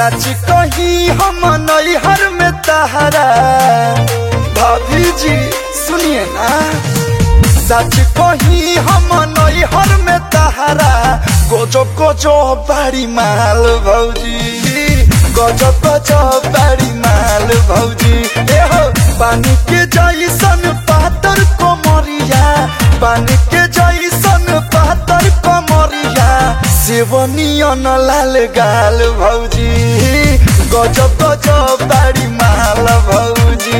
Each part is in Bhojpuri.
सच कही हम नैहर में तहरा भाभी जी सुनिए ना सच कही हम नैहर में तहरा गोजो गोजो बाड़ी माल भौजी गोजो गोजो बाड़ी माल भौजी ए हो पानी के जैसन पातर कोमरिया पानी के जैसन पातर कोमरिया सेवनियन लाल गाल भौजी गजब गजब बाड़ी माल भौजी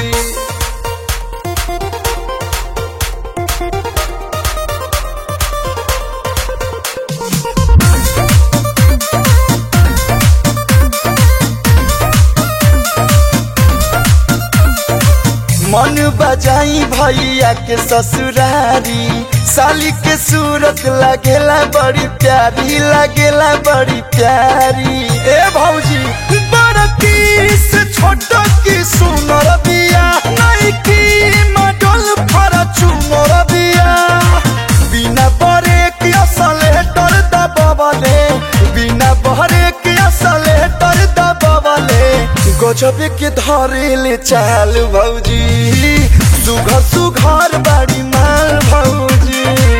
मन बजाई भैया के ससुरारी साली के सूरत लगेला बड़ी प्यारी लगेला बड़ी प्यारी ए भौजी बड़की से छोट की सुनर बिया नहीं की मडल फरचूनर बिया बिना बरे के असलेटर दबवले बिना बरे के असलेटर दबवले गजब के धरेले चाल भौजी सुघर सुघर बाड़ी माल भौजी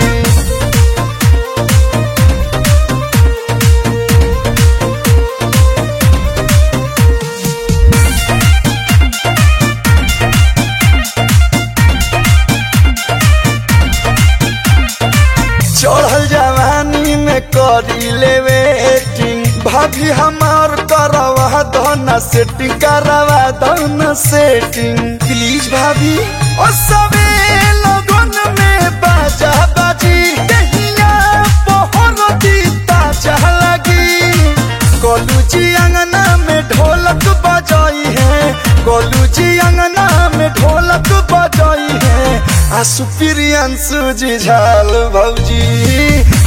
चढ़ल जवानी में करी लेवे एटिंग भाभी हमार करवा दो सेटिंग करवा दो सेटिंग प्लीज भाभी ओ सबे लगन में बाजा बाजी कहिया पहर दीता चाह लगी गोलू जी अंगना में ढोलक बजाई है गोलू जी अंगना में ढोलक बजाई है आसु प्रियंसु जी झाल भौजी